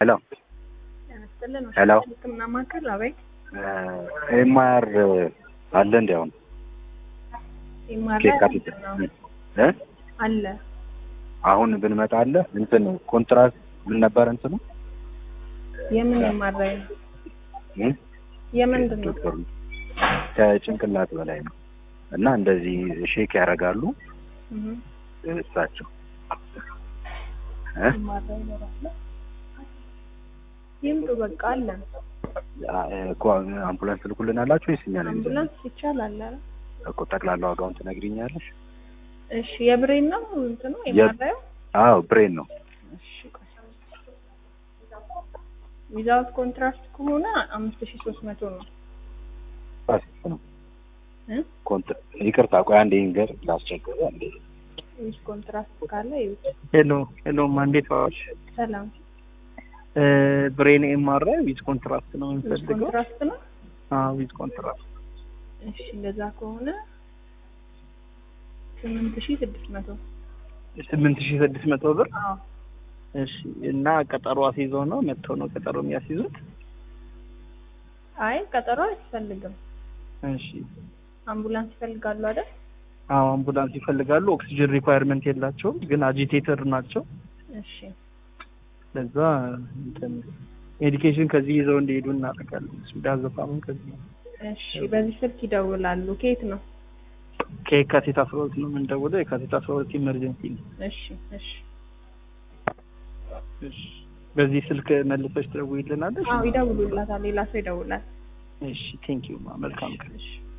ሄሎ ያስጥልን ሄሎ ህክምና ማዕከል አቤት ኤምአር አለ እንዲ አሁን ይማራ ከየካቲት እ አለ አሁን ብንመጣ አለ እንትን ኮንትራት ምን ነበር እንትኑ የምን የማራይ ነው እ? የምንድን ነው ከጭንቅላት በላይ ነው እና እንደዚህ ሼክ ያደርጋሉ እህ እሳቸው እ? የማራይ ይኖራል ይምጡ በቃ አለ አ- እኮ አምቡላንስ ልኩልን አላችሁ ወይስ እኛ ነን ይዘን? አምቡላንስ ይቻላል አለ እኮ ጠቅላላ ዋጋውን ትነግሪኛለሽ? እሺ የብሬን ነው እንትኑ የ- የማራዩ አዎ ብሬን ነው እሺ ቆይ ዊዛውት ኮንትራስት ከሆነ አምስት ሺህ ሶስት መቶ ነው ፋሲክ ነው እ ኮንት- ይቅርታ ቆይ አንዴ ይንገር ላስቸግር አንዴ ዊዝ ኮንትራስት ካለ ይውጥ ሄሎ ሄሎ እንዴት ዋልሽ? ሰላም እ ብሬን ኤምአርአይ ዊዝ ኮንትራስት ነው ዊዝ የምፈልገው። ኮንትራስት ነው አዎ ዊዝ ኮንትራስት እሺ እንደዛ ከሆነ ስምንት ሺህ ስድስት መቶ ስምንት ሺህ ስድስት መቶ ብር። አዎ እሺ እና ቀጠሮ አስይዘው ነው መጥተው ነው ቀጠሮ የሚያስይዙት? አይ ቀጠሮ አያስፈልግም እሺ አምቡላንስ ይፈልጋሉ አይደል አዎ አምቡላንስ ይፈልጋሉ። ኦክሲጅን ሪኳየርመንት የላቸውም ግን አጂቴተር ናቸው። እሺ ለዛ እንትን ሜዲኬሽን ከዚህ ይዘው እንዲሄዱ እናደርጋለን። ዳዘፋም ከዚህ ነው። እሺ በዚህ ስልክ ይደውላሉ ከየት ነው ከየካቲት አስራ ሁለት ነው የምንደውለው። የካቲት አስራ ሁለት ኢመርጀንሲ ነው። እሺ እሺ እሺ በዚህ ስልክ መልሰሽ ትደውይልናለሽ? አዎ ይደውሉላታል ሌላ ሰው ይደውላል እሺ ቴንኪዩ ማ መልካም ቀን። እሺ